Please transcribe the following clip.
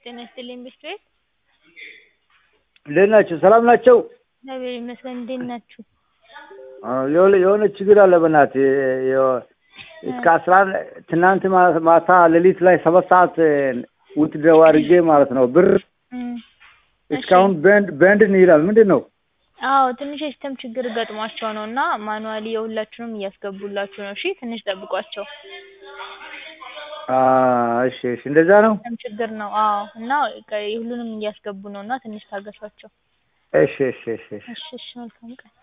ጤና ይስጥልኝ ብስክሌት እንዴት ናቸው? ሰላም ናቸው? እግዚአብሔር ይመስገን። እንዴት ናችሁ? የሆነ የሆነ ችግር አለ በእናትህ እስከ አስራ አንድ ትናንት ማ- ማታ ሌሊት ላይ ሰባት ሰዓት ውትድረው አድርጌ ማለት ነው ብር እም፣ እስካሁን በንድ በንድን ይላል ምንድን ነው? አዎ ትንሽ የሲስተም ችግር ገጥሟቸው ነው እና ማኑዋሊ የሁላችሁንም እያስገቡላችሁ ነው። እሺ ትንሽ ጠብቋቸው። አ፣ እሺ እሺ እንደዛ ነው። ሲስተም ችግር ነው። አዎ እና ቀ- ሁሉንም እያስገቡ ነው እና ትንሽ ታገሷቸው። እሺ እሺ እሺ እሺ እሺ እሺ መልካም ቀን